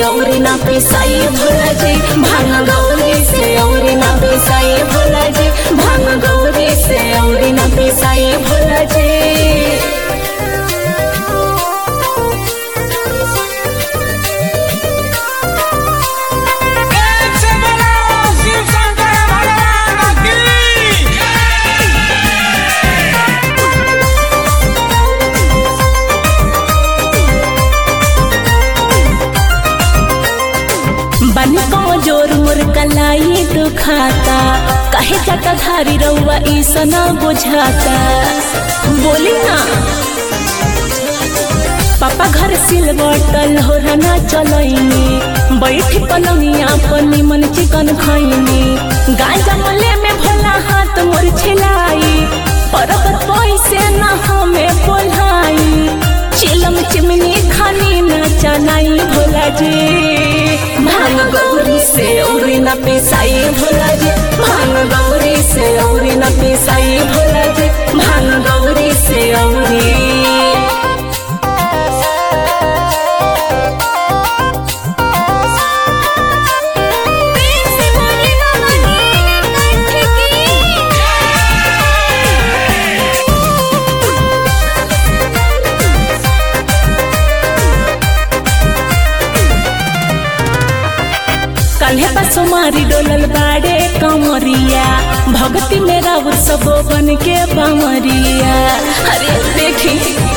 औरी ना पिसाई भोला जी भांग गौरी से औरी ना पिसाई भोला जी भांग गौरी से औरी ना पिसाई भोला जी एक से बोलो शिव शंकर भगवान की बन जोर मोर कलाई दुखाता कहे जाता धारी रउआ ईसा न बुझाता बोली ना पापा घर सिलवटल हो रना चलैनी बैठी पलंगिया पर निमन चिकन खैनी गांजा मले में भोला हाथ मोर छिलाई परबर पैसे न हमें बोलाई चिलम चिमनी खानी न चनाई भोला जी भांग गौरी से औरी न पिसाई भोला जी भांग गौरी से औरी न पिसाई भोला जी भांग गौरी से औरी कल्हे बसो मारी डोलल बाड़े कमरिया भगती मेरा वो सब बन के बमरिया अरे देखी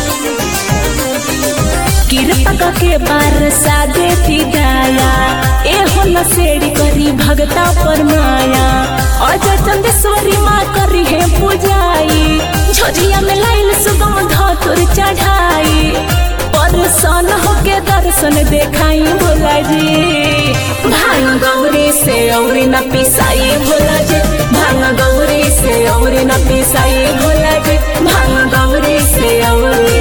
कृपा के बार सादे दया ए हो नसेड़ी करी भगता पर माया अजय चंदेश्वरी माँ करी है पूजाई झोझिया में लाइल सुगम धतुर चढ़ाई परसन होके दर्शन देखाई भोला जी भांग गौरी से औरी न पिसाई भोला जी भांग गौरी से औरी न पिसाई भोला जी भांग गौरी से औरी